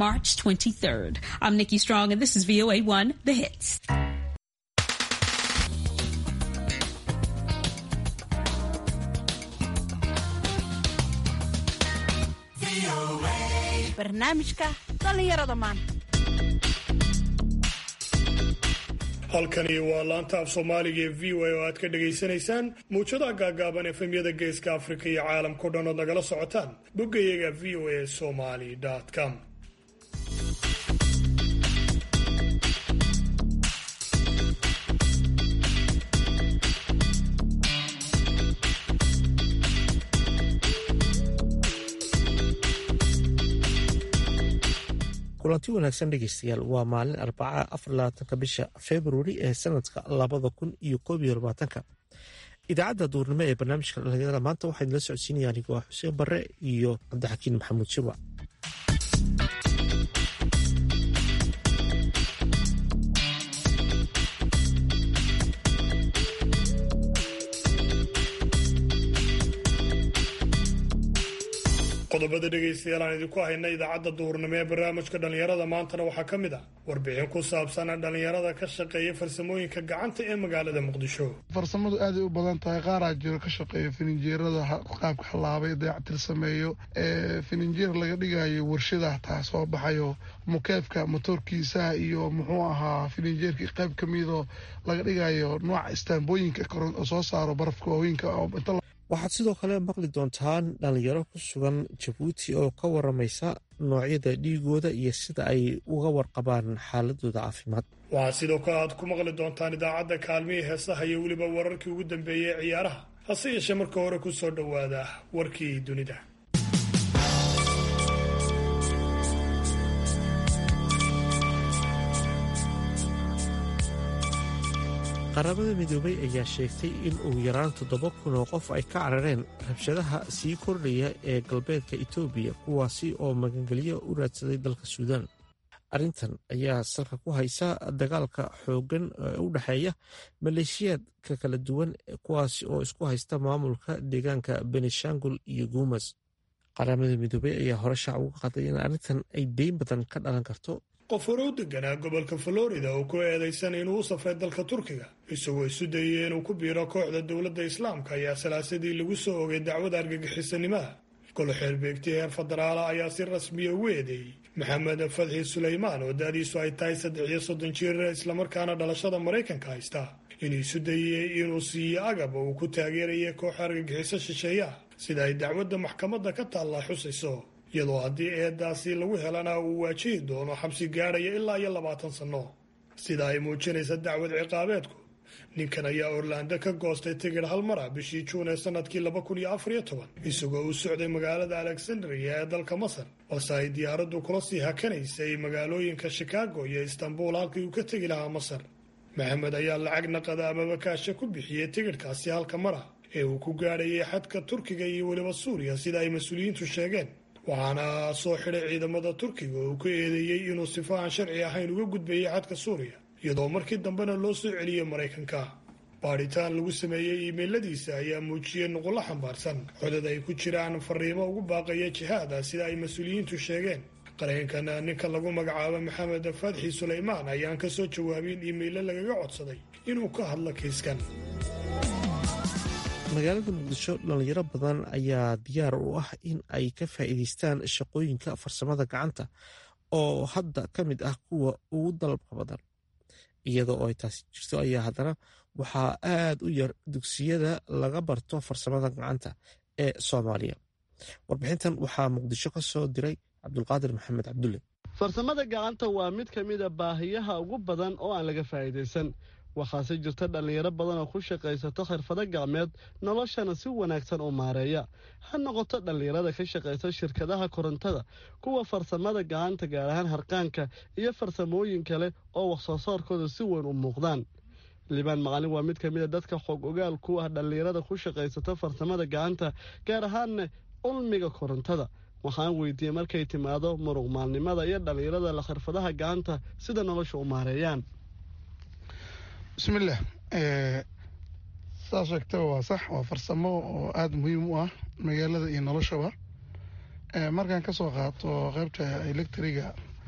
March 23rd. I'm Nikki Strong, and this is VOA 1 The Hits. barnaamijka dhallinyarada maanta halkani waa laanta af soomaaliga ee v o a oo aad ka dhagaysanaysaan muwjadaha gaagaaban efemyada geeska afrika iyo caalamkao dhan ood nagala socotaan boggayaga v o a somali com kulanti wanaagsan dhegeystayaal waa maalin arbaca afarlabaatanka bisha februari ee sanadka labada kun iyo koob iyo labaatanka idaacadda duurnimo ee barnaamijka dhalinyarada maanta waxaa idinla socodsiinaya anigo ah xuseen barre iyo cabdixakiin maxamuud shiwa qodobada dhegaystayaal aan idinku hayna idaacadda duhurnimo ee barnaamijka dhallinyarada maantana waxaa ka mid ah warbixin ku saabsan dhallinyarada ka shaqeeya farsamooyinka gacanta ee magaalada muqdisho farsamadu aaday u badan tahay qaaraa jiro ka shaqeeya fininjeerada qaabka halaabay dayactir sameeyo ee fininjeer laga dhigayo warshada taa soo baxayo mukeefka motoorkiisaha iyo muxuu ahaa fininjeerkii qayb ka midoo laga dhigayo nooca istaambooyinka oo soo saaro barafka waaweynka waxaad sidoo kale maqli doontaan dhalinyaro ku sugan jabuuti oo ka waramaysa noocyada dhiigooda iyo sida ay uga warqabaan xaaladooda caafimaad waxaa sidoo kale aad ku maqli doontaan idaacadda kaalmihii heesaha iyo weliba wararkii ugu dambeeyey ee ciyaaraha hase yeeshee marka hore ku soo dhowaada warkii dunida qaramada midoobay ayaa sheegtay in ugu yaraan toddoba kun oo qof ay ka carareen rabshadaha sii kordhaya ee galbeedka etoobiya kuwaasi oo magangelyo u raadsaday dalka suudaan arrintan ayaa salka ku haysa dagaalka xooggan ee u dhexeeya maleeshiyaadka kala duwan kuwaasi oo isku haysta maamulka deegaanka benishangul iyo guumas qaramada midoobey ayaa hore shaac uga qaday in arrintan ay deyn badan ka dhalan karto qof hore u deganaa gobolka florida oo ku eedaysan inuu u safray dalka turkiga isagoo isu dayay inuu ku biiro kooxda dowladda islaamka ayaa salaasadii lagu soo ogay dacwada argagixisanimaha golo xeerbeegti heer federaala ayaa si rasmiya ugu eedeeyey maxamed fadxi suleymaan oo da-diisu ay tahay saddex iyo soddon jir islamarkaana dhalashada maraykanka haysta inuu isu dayey inuu siiyo agab oo uu ku taageeraya kooxa argagixiso shisheeyaha sida ay dacwadda maxkamadda ka taallaa xusayso iyadoo haddii eedaasi lagu helana uu waajihi doono xabsi gaadhaya ilaa iyo labaatan sanno sida ay muujinaysa dacwad ciqaabeedku ninkan ayaa orlando ka goostay tigidh hal mara bishii juun ee sanadkii laba kun iyo afar iyo toban isagoo uu socday magaalada alexandria ee dalka masar balse ay diyaaraddu kula sii hakanaysay magaalooyinka shikaago iyo istanbul halkii uu ka tegi lahaa masar maxamed ayaa lacag naqada amaba kaasha ku bixiyey tigidhkaasi halka mara ee uu ku gaadhayay xadka turkiga iyo weliba suuriya sida ay mas-uuliyiintu sheegeen waxaana soo xidhay ciidamada turkiga oo ku eedeeyey inuu sifo aan sharci ahayn uga gudbayay xadka suuriya iyadoo markii dambena loo soo celiyey maraykanka baadhitaan lagu sameeyey iimayladiisa ayaa muujiyey nuqullo xambaarsan codad ay ku jiraan fariimo ugu baaqaya jihaada sida ay mas-uuliyiintu sheegeen qareenkan ninka lagu magacaabo maxamed fadxi suleymaan ayaan ka soo jawaabin iimaylo lagaga codsaday inuu ka hadlo kiiskan magaalada muqdisho dhalinyaro badan ayaa diyaar u ah in ay ka faa'iidaystaan shaqooyinka farsamada gacanta oo hadda ka mid ah kuwa ugu dalabka badan iyadoo oo ay taasi jirto ayaa haddana waxaa aad u yar dugsiyada laga barto farsamada gacanta ee soomaaliya warbixintan waxaa muqdisho ka soo diray cabdulqaadir maxamed cabdulle farsamada gacanta waa mid ka mida baahiyaha ugu badan oo aan laga faa'iidaysan waxaase jirta dhallinyaro badan oo ku shaqaysato xirfado gacmeed noloshana si wanaagsan u maareeya ha noqoto dhallinyarada ka shaqaysa shirkadaha korontada kuwa farsamada gacanta gaar ahaan harqaanka iyo farsamooyin kale oo wax soo saarkooda si weyn u muuqdaan libaan macalin waa mid ka mid a dadka xoog ogaal ku ah dhallinyarada ku shaqaysato farsamada gacanta gaar ahaanna ulmiga korontada waxaan weydiiyey markay timaado muruq maalnimada iyo dhallinyarada la xirfadaha gacanta sida nolosha u maareeyaan bismillaah saa sheegtaba waa sax waa farsamo oo aada muhiim u ah magaalada iyo noloshaba markaan kasoo qaato qeybta electriga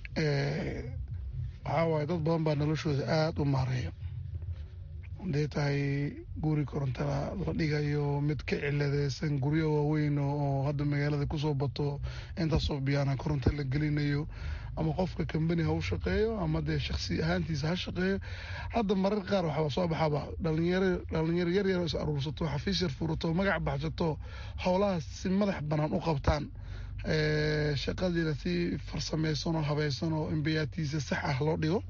waxaa waaye dad badan baa noloshooda aada u maareeya haday tahay guri korontada la dhigayo mid ka ciladeysan guryo waaweyn oo hadda magaalada kusoo bato intaasoo biyaana koronto la gelinayo ama qofka kambani ha u shaqeeyo ama dee shaksi ahaantiisa ha shaqeeyo hadda marar qaar waxaa soo baxaba dhalinyaro dhalinyaro yar yar is aruursato xafiis yar furato magac baxsato howlahaas si madax banaan u qabtaan shaqadiina si farsameysan oo habaysan oo imbiyaatiisa sax ah loo dhigo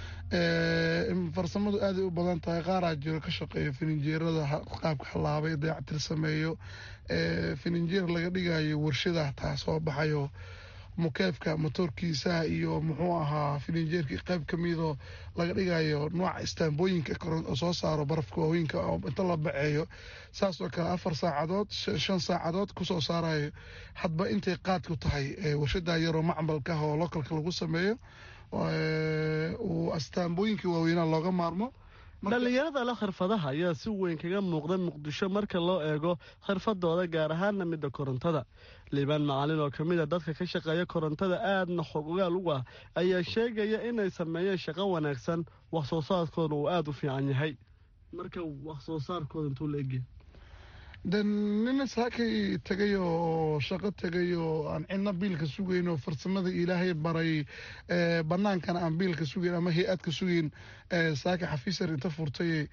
farsamadu aaday u badan tahay qaaraa jiro ka shaqeeyo fininjeerada qaabka halaabay dayactir sameeyo fininjeer laga dhigayo warshada taa soo baxayo mukeefka motoorkiisaha iyo muxuu ahaa fininjeerkii qayb kamidoo laga dhigayo nooca istaambooyinka soo saaro barafka waaweynka oo inta la baceeyo saasoo kale afar saacadood shan saacadood kusoo saarayo hadba intay qaadku tahay warshada yaroo macmalka ah oo localka lagu sameeyo uu astaambooyinkii waaweynaa looga maarmo dhallinyarada le khirfadaha ayaa si weyn kaga muuqda muqdisho marka loo eego khirfadooda gaar ahaana midda korontada liibaan macalin oo ka mid a dadka ka shaqeeya korontada aadna xog ogaal ugu ah ayaa sheegaya inay sameeyeen shaqo wanaagsan wax soo saarkooda uu aada u fiican yahay marka wax soo saarkooda intuu la egya de nina saakay tegay oo shaqo tegay oo aan cidna biilka sugayn oo farsamada ilaahay baray banaankana aan biilka sugayn ama hay-adka sugayn saaka xafiisyar inta furtay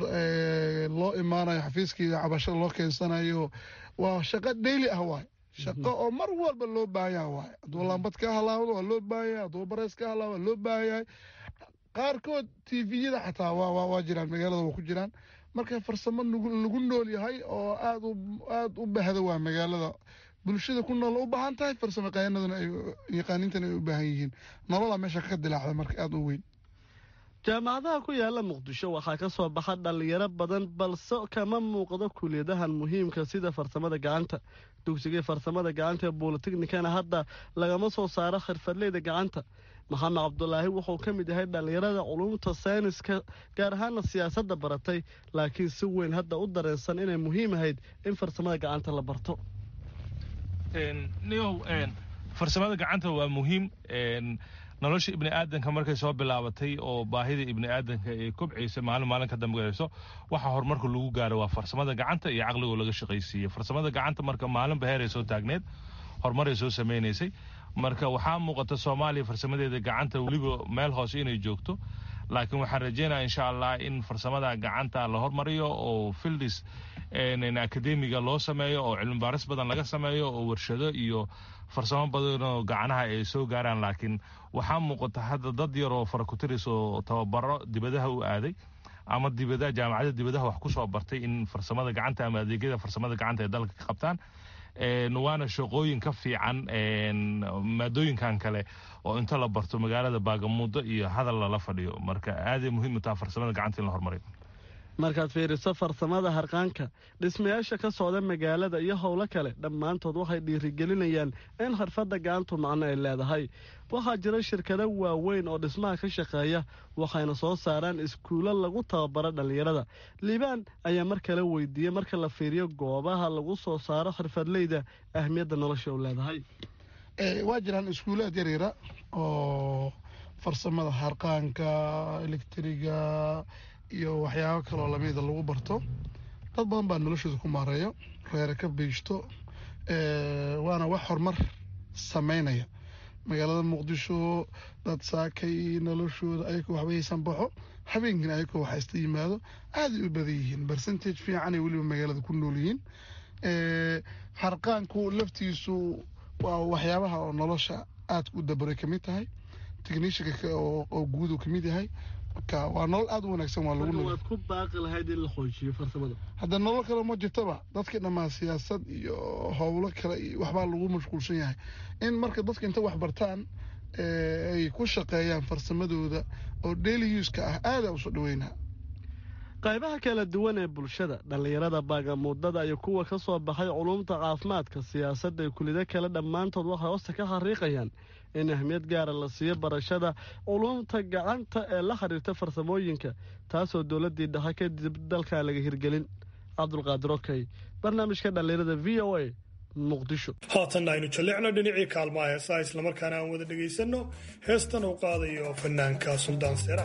loo imaanayo xafiiskii cabashada loo keensanayo waa shaqo dhayli ah waay shaqo oo mar walba loo baahanyaha waay hadduu lambad ka halaawdo waa loo baahanyahay hadduu bareys ka halaawdo waa loo baahanyahay qaarkood tviyada xataa waa jiraan magaalada waa ku jiraan marka farsamo lagu nool yahay oo aad aada u bahda waa magaalada bulshada ku nool u baahan tahay farsamo yaqaanaduna ay yaqaaniintana ay u baahan yihiin nololaa meesha ka dilaacda marka aada u weyn jaamacadaha ku yaala muqdisho waxaa ka soo baxa dhallinyaro badan balse kama muuqdo kuliyadahan muhiimka sida farsamada gacanta dugsigii farsamada gacanta ee bolitechnikana hadda lagama soo saaro khirfadleyda gacanta maxamed cabdulaahi wuxuu ka mid yahay dhallinyarada culumta sayniska gaar ahaana siyaasadda baratay laakiin si weyn hadda u dareensan inay muhiim ahayd in farsamada gacanta la barto niow farsamada gacanta waa muhiim nolosha ibni aadanka markay soo bilaabatay oo baahida ibni aadanka ay kobcaysa maalin maalin ka dambayso waxa horumarka lagu gaaro waa farsamada gacanta iyo caqligoo laga shaqaysiiyey farsamada gacanta marka maalinba heeray soo taagneed horumaray soo samaynaysay marka waxaa muuqata soomaaliya farsamadeeda gacanta weliba meel hoose inay joogto laakiin waxaan rajeynaya insha allah in farsamada gacanta la hormariyo oo fildis akademiga loo sameeyo oo cilmi baaris badan laga sameeyo oo warshado iyo farsamo badanoo gacanaha ay soo gaaraan laakiin waxaa muuqata hadda dad yar oo farakutiris oo tababaro dibadaha u aaday ama dibada jaamacada dibadaha wax kusoo bartay in farsamada gacanta ama adeegyada farsamada gacanta ay dalka ka qabtaan waana shaqooyin ka fiican maadooyinkan kale oo inta la barto magaalada baagamuudo iyo hadal lala fadhiyo marka aaday muhiim u taha farsamada gacanta in la hormariyo markaad fiiriso farsamada harqaanka dhismayaasha ka socda magaalada iyo howlo kale dhammaantood waxay dhiirigelinayaan in xirfadda gacantu macno ay leedahay waxaa jira shirkado waaweyn oo dhismaha ka shaqeeya waxayna soo saaraan iskuulo lagu tababaro dhallinyarada liibaan ayaa mar kale weydiiyey marka la fiiriyo goobaha lagu soo saaro xirfadleyda ahmiyadda nolosha u leedahay waa jiraan iskuulaad yaryara oo farsamada harqaanka elektriga iyo waxyaabo kaloo lamida lagu barto dad badan baa noloshooda ku maareeyo reere ka biishto waana wax horumar sameynaya magaalada muqdisho dad saakay noloshooda ayagoo waxba haysan baxo habeenkiina ayagoo waxaysta yimaado aaday u badan yihiin bercentage fiicanay weliba magaalada ku nool yihiin harqaanku laftiisu waa waxyaabaha oo nolosha aada u dabaray kamid tahay technishanka oo guud uu kamid yahay waa nolol aada u wanaagsan waa lagu waad ku baaqi lahayd in la xoojiyo farsamada hadda nolol kale ma jirtaba dadka dhammaa siyaasad iyo howlo kale iyo waxbaa lagu mashquulsan yahay in marka dadka inta wax bartaan ay ku shaqeeyaan farsamadooda oo daily uska ah aada usoo dhaweynaa qaybaha kala duwan ee bulshada dhallinyarada baagamuudada iyo kuwa ka soo baxay culumta caafimaadka siyaasadda iyo kulida kale dhammaantood waxay hoosta ka xariiqayaan in ahmiyad gaara la siiyo barashada culumta gacanta ee la xiriirta farsamooyinka taasoo dowladdii dhexe kadib dalkan laga hirgelin cabdulqaadir okey barnaamijka dhallinyarada v o a muqdisho haatanna aynu jallicno dhinacii kaalmaha heesaha islamarkaana aan wada dhegaysanno heestan uu qaadayo fanaanka suldaan seera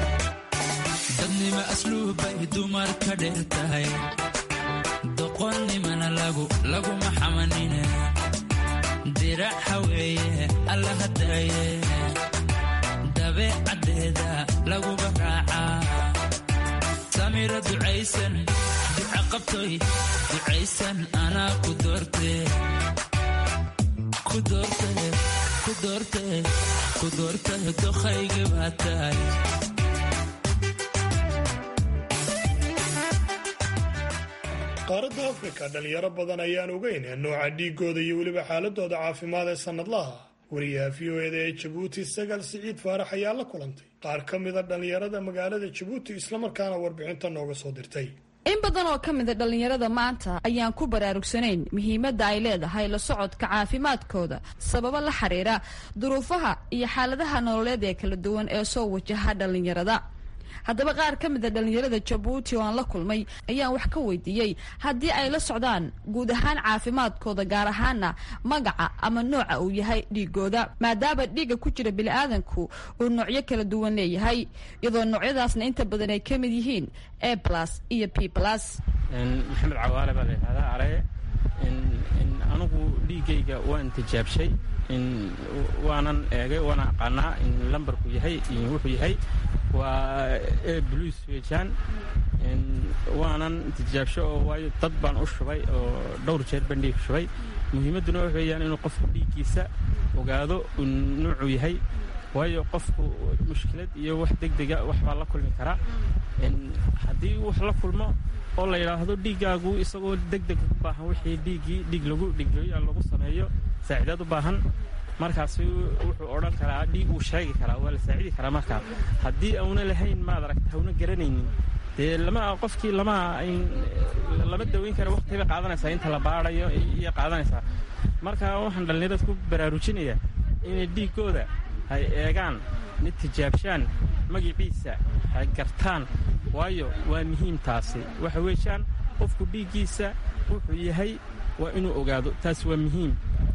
dadnima asluubbay dumar ka dheer tahay doqonni laguma xamanine diraca weeye alla hadaye dabeecaddeeda laguba raacaa samira ducaysan duca qabtoy ducaysan anaa ku doorte ku doorte ku doorte ku doorte dokhayga baa tahay qaaradda afrika dhalinyaro badan ayaan ogeyn nooca dhiigooda iyo weliba xaaladooda caafimaad ee sannadlaha wariyaha v o eda ee jabuuti sagaal siciid faarax ayaa la kulantay qaar ka mida dhallinyarada magaalada jabuuti islamarkaana warbixinta nooga soo dirtay in badan oo ka mida dhallinyarada maanta ayaan ku baraarugsanayn muhiimadda ay leedahay la socodka caafimaadkooda sababo la xiriira duruufaha iyo xaaladaha nololeed ee kala duwan ee soo wajaha dhallinyarada haddaba qaar ka mida dhallinyarada jabuuti oo aan la kulmay ayaan wax ka weydiiyey haddii ay la socdaan guud ahaan caafimaadkooda gaar ahaana magaca ama nooca uu yahay dhiigooda maadaama dhiigga ku jira biniaadanku uu noocyo kala duwan leeyahay iyadoo noocyadaasna inta badan ay ka mid yihiin a plus iyo p plus maxamed cawaale baa layidhahdaa areye anigu dhiiggayga waan tijaabshay waanan eegay waana aqaanaa in lambarku yahay wuxuu yahay waa e bluis weejaan waanan tijaabsho oo waayo dad baan u shubay oo dhowr jeer baan dhiig shubay muhiimadduna wax weeyaan inuu qofku dhiiggiisa ogaado nuucuu yahay waayo qofku mushkilad iyo wax degdega wax baa la kulmi karaa haddii wax la kulmo oo la yidhaahdo dhiiggaagu isagoo degdeg u baahan wixii dhiiggii dhiig lagu dhiglooyaan lagu sameeyo saacidaad u baahan markaasi wuxuu odhan karaa dhiig uu sheegi karaa waa la saacidi karaa markaa haddii auna lahayn maad aragta hauna garanaynin dee lama qofkii lama lama daweyn kara waqti bay qaadanaysaa inta la baadayo iyo qaadanaysaa marka waxaan dhallinyarada ku baraarujinayaa inay dhiiggooda hay eegaan mid tijaabshaan magiciisa hay gartaan waayo waa muhiim taasi waxa weeyaan qofku dhiiggiisa wuxuu yahay waa inuu ogaado taas waa muhiim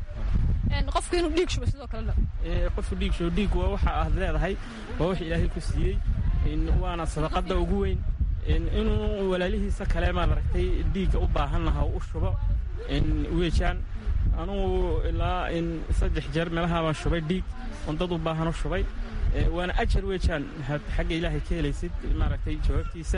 qofku inuu dhiig shubo sidoo kalena qofku dhiig shubo dhiig waa waxa aad leedahay waa wax ilaahay ku siiyey waana sadaqadda ugu weyn inuu walaalihiisa kale maad aragtay dhiigga u baahan laha u shubo weejaan anugu ilaa saddex jeer meelaha baan shubay dhiig on dad u baahan u shubay waana ajar weejaan xagga ilaahay ka helaysid maaragtay jawaabtiisa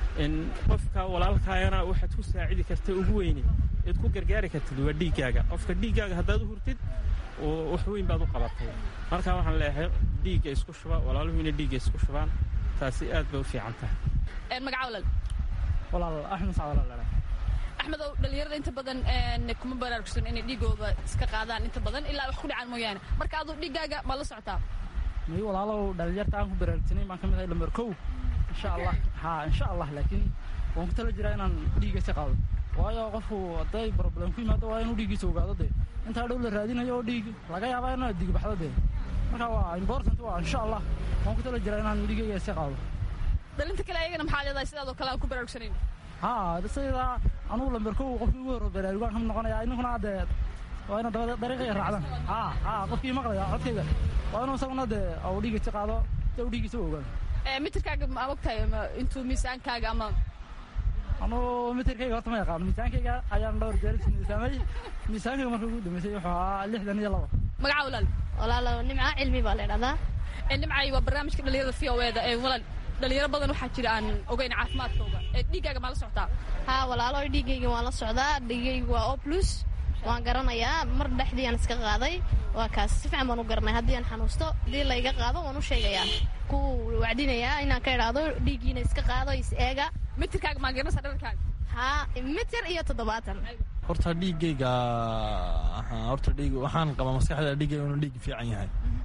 qofka walaalkaayana waxaad ku saacidi karta ugu weyne eed ku gargaari kartid waa dhiiggaaga qofka dhiiggaaga haddaad u hurtid wax weyn baad u qabatay marka waxaan leeyahay dhiigga isku shuba walaaluhu inay dhiigga isku shubaan taasi aad bay u fiican tahay magaca walaal walaal axmed sacwalaal axmed ow dhallinyarada inta badan kuma baraarugsan inay dhiigooda iska qaadaan inta badan ilaa wax ku dhacaan mooyaane marka aduu dhiiggaaga ma la socotaa may walaalow dhallinyarta aan ku baraarugsanay baan ka mid ahay lambar kow insha allah haa insha allah laakiin waan ku tala jiraa inaan dhiigga iska qaado waayo qofku hadday problem ku yimaado waa inuu dhiiggiisa ogaado dee intaa dhow la raadinayo oo dhiig laga yaabaa inaa digbaxdo dee marka waa important waa insha allah waan ku tala jiraa inaan dhiiggayga iska qaado dhalinta kale ayagana maxaa leedahay sidaadoo kale aan ku baraarugsanayn haa sida anugu lambar kow qofkii ugu horo baraarugaan kamid noqonaya idinkuna dee waa ina dabada dariiqaya raacdan haa haa qofkii maqlaya codkayga waa inuu isaguna dee uu dhiigga iska qaado si uu dhiiggiisa u ogaado mitirkaaga ma ogtahay intuu miisaankaaga ama anugu mitirkayga horta ma yaqaano miisaankayga ayaan dhowr jeer miisaamay miisaankayga markii ugu dambeysay wuxuu ahaa lixdan iyo labo magaca walaal walaalo nimca cilmi baa la idhahdaa nimcay waa barnaamijka dhalinyarada v o eda ee walaal dhalinyaro badan waxaa jira aan ogeyn caafimaadkooga ee dhiiggaaga maa la socotaa haa walaalo dhiiggayga waan la socdaa dhiiggayga waa o plus waan garanayaa mar dhexdii aan iska qaaday waa kaas si fiican baan u garanay haddii aan xanuusto haddii layga qaado waan u sheegayaa ku wacdinayaa inaan ka idhaahdo dhiiggiina iska qaado is eega mitirkaaga maa garanaysaa dhararkaaga haa mitir iyo toddobaatan horta dhiiggayga horta dhiig waxaan qabaa maskaxda dhiiggayga inuu dhiig fiican yahay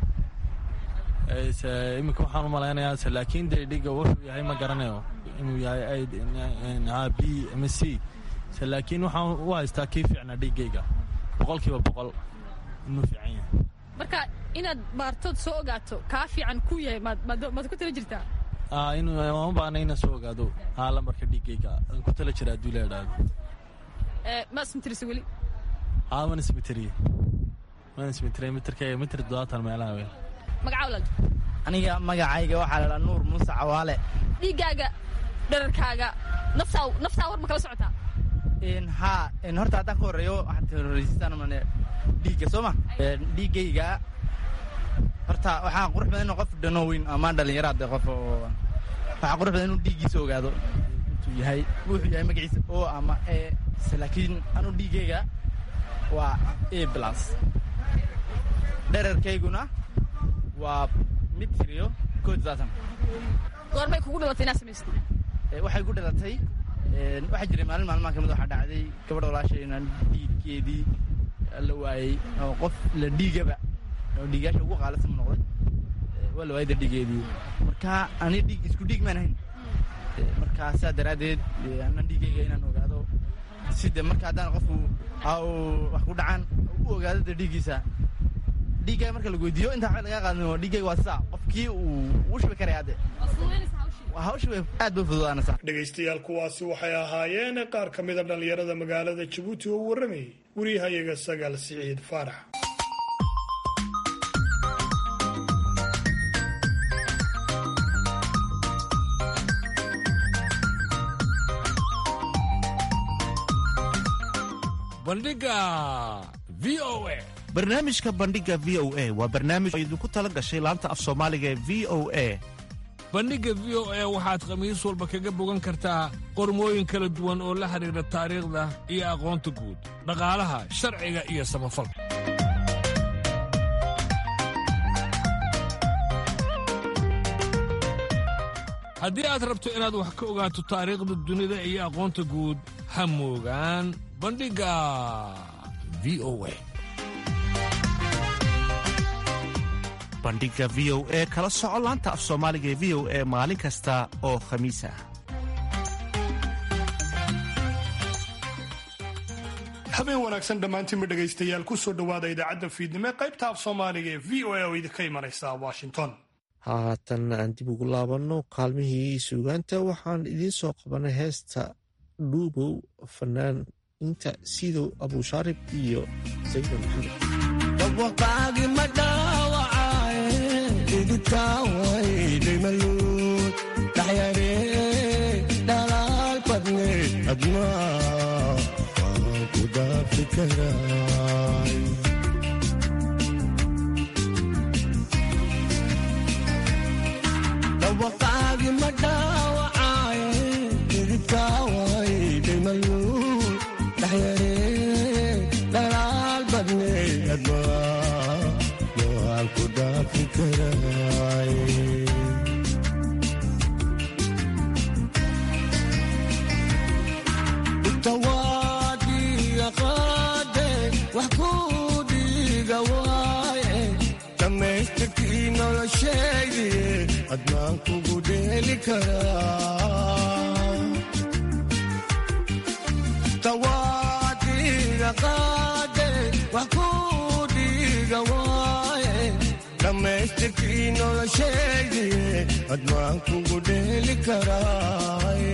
iminka waxaan u malaynayaa se laakiin dee dhiigga wuxuu yahay ma garanayo inuu yahay b m c se laakiin waxaan u haystaa kii fiicnaa dhiiggayga boqolkiiba boqol inuu fiican yahay marka inaad baartood soo ogaato kaa fiican ku yahay maad ku tala jirtaa ma baana inaan soo ogaado haa lambarka dhiiggayga aan ku tala jira hadduu la idhaahdo ma ismitirisa weli haa waan ismiteriye waan ismiteriye mitirkayga mitir toddobaatan meelaha wey magaca walaal aniga magacayga waxaa la dhaa nuur muuse cawaale dhiiggaaga dhararkaaga naftaa naftaa war ma kala socotaa ha horta haddaan ka horeeyo waxaad horreysisaan mane dhiigga soo ma dhiiggayga horta waxaa qurux badan inuu qof dhanooweyn ama dhalinyaro hadde qof oo waxaa qurux badan inuu dhiiggiisa ogaado intuu yahay wuxuu yahay magaciisa o ama e laakiin anuu dhiiggayga waa a plus dherarkayguna waa mid tiriyo kood saatan goormay kugu dhalatay inaad samaysay waxay ku dhalatay waxaa jiray maalin maalmaha kamid waxaa dhacday gabadh walaashay inaan dhiiggeedii la waayey oo qof la dhiigaba oo dhiigaasha ugu qaalisan mu noqday waa la waayda dhiigeedii marka ani dhiig isku dhiig maan ahayn marka saa daraaddeed anan dhiigayga inaan ogaado side marka haddaan qofku wax ku dhacaan u ogaado de dhiiggiisa dhiiggaaga marka lagu weydiiyo intaa waxba lagaa qaadin oo dhiiggayga waa sidaa qofkii uu ugu shubi karaya hadde hawsha way aad bay fududaanaysaa dhegaystayaal kuwaasi waxay ahaayeen qaar ka mida dhallinyarada magaalada jabuuti oo u warramayay wariyahayaga sagaal siciid faarax bandhiga v o a barnaamijka bandhiga v o a waa barnaamij oo idinku tala gashay laanta af soomaaliga ee v o a bandhigga v o a waxaad khamiis walba kaga bogan kartaa qormooyin kala duwan oo la xidhiidha taariikhda iyo aqoonta guud dhaqaalaha sharciga iyo samafalka haddii aad rabto inaad wax ka ogaato taariikhda dunida iyo aqoonta guud ha moogaan bandhigga v o a bandhiga v o e kala soco laanta af soomaaliga ee v o e maalin kasta oo khamiis ah habeen wanaagsan dhammaantiinba dhegaystayaal ku soo dhowaada idaacadda fiidnimo ee qaybta af soomaaliga ee v o a oo idinka imanaysa washington haatan aan dib ugu laabanno kaalmihii suugaanta waxaan idiin soo qabanay heesta dhuubow fanaaniinta sidow abushaarib iyo sayda maxamed dhalaal badne admaa waan ku dhaafi karay dhawaqaagi ma dhaawacaaye didibkaaway dhimaluul dhaxyare dhalaal badne admaa waan ku dhaafi karay tawaadiga qaade wax ku dhiiga waaye dhammaystirkii noloshaydiye admaan kugu dheeli karaa tawaadiga qaade wax ku dhiiga waaye dhammaystirkii noloshaydiye admaan kugu dheeli karaaye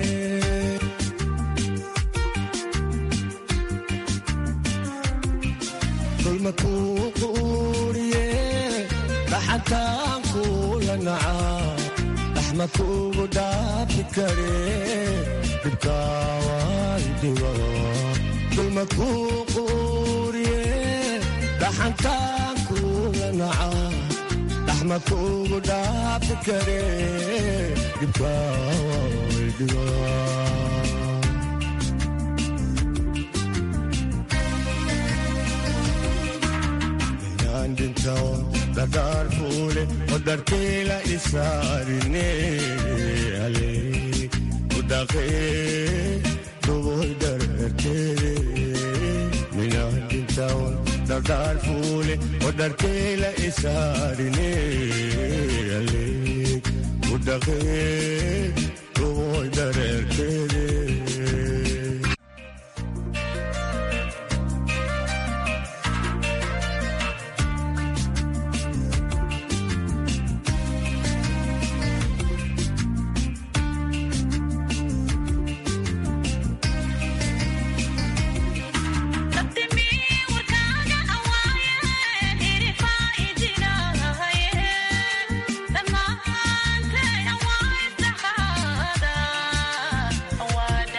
dulmakuu quuriye dhaxantaan kuula nacaa dhaxma kuugu dhaafi kare dhibkaaway dhigo dulmakuu quuriye dhaxantaan kuula nacaa dhaxma kuugu dhaafi kare dhibkaaway dhigo dhadhaar fuule odarkeela isaarine ale udhaqee dhuboy dararteede minaadintawan dhadhaar fuule odarkeela isaarine ale udhaqee dhuboy dararteede Dhammaanteen waa isdhaxaada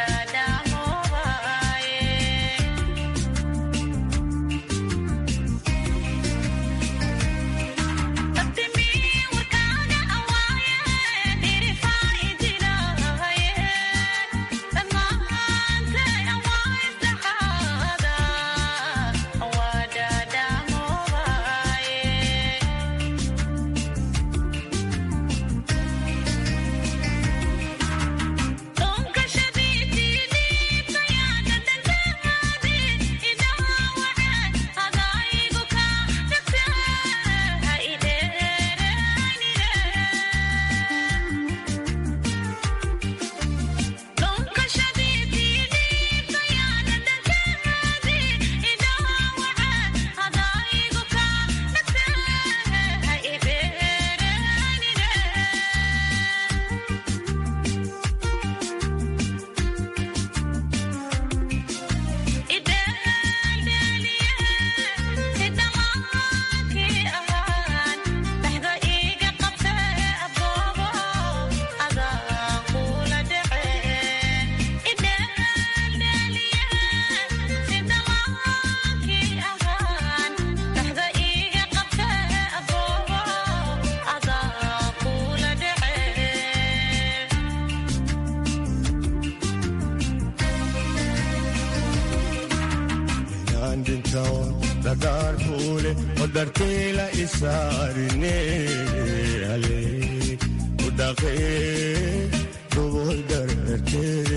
odharkeela isaarine ale udhaqe dhuboy dhararkeede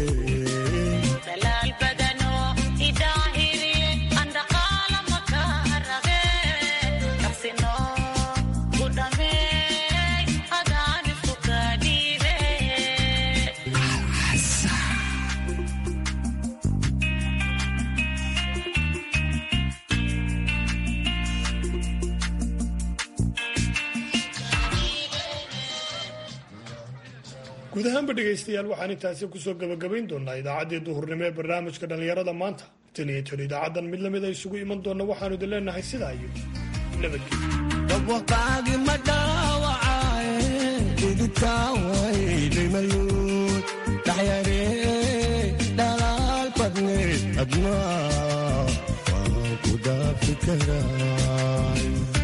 guud ahaanba dhegaystayaal waxaan intaasi kusoo gabagabayn doonaa idaacaddii duhurnimo ee barnaamijka dhallinyarada maanta tan iyo tan idaacaddan mid lamid a isugu iman doonna waxaanu idin leenahay sidaa iyo dabwaqaagi ma dhaawacaaye dhididkaa waydhimaluud dhaxyare dhalaal badne adnaa waan ku dhaafi karaay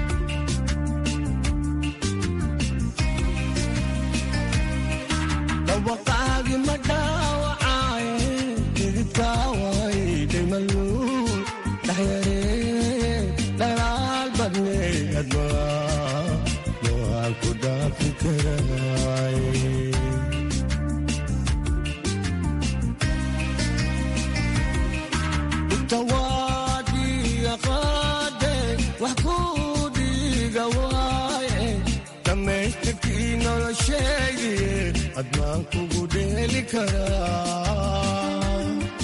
dabwaqaagi ma dhaawacaaye dhididkaa waydhimaluud dhaxyare dhalaal badne adnaa waan ku dhaafi karaay tawaadiya qaade wax ku dhiiga waaye dhammaystirkii noloshaydiye admaan kugu dheeli karaa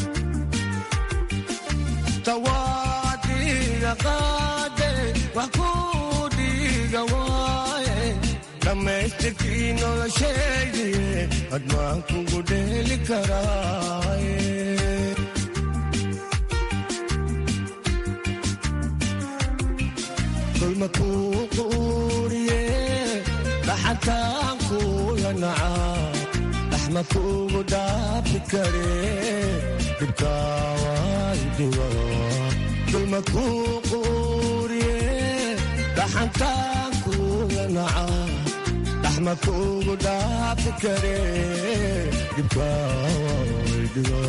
tawaadiya qaade wax ku dhiiga waaye dhammaystirkii noloshaydiye admaan kugu dheeli karaaye dulmakuu quuriye dhaxantaan kuula nacaa dhaxma kuugu dhaafi kare dhibkaawaydhigo dulmakuu quuriye dhaxantaan kuula nacaa dhaxma kuugu dhaafi kare dhibkaawaydhigo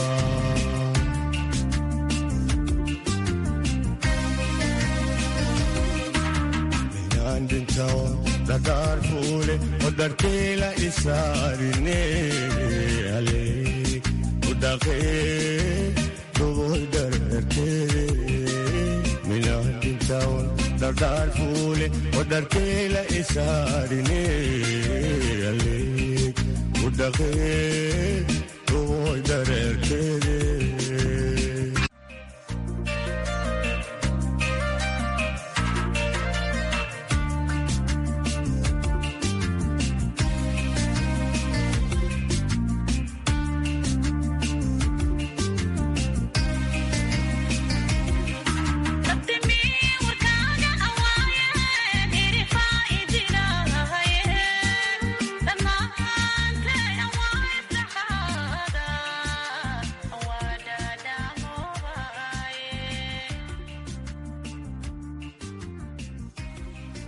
dhagaar fuule odharkeela isaarine ale udhaqee dhuboy dhararkeede minaadintawan dhagaar fuule odharkeela isaarine ale udhaqee dhuboy dhararkeede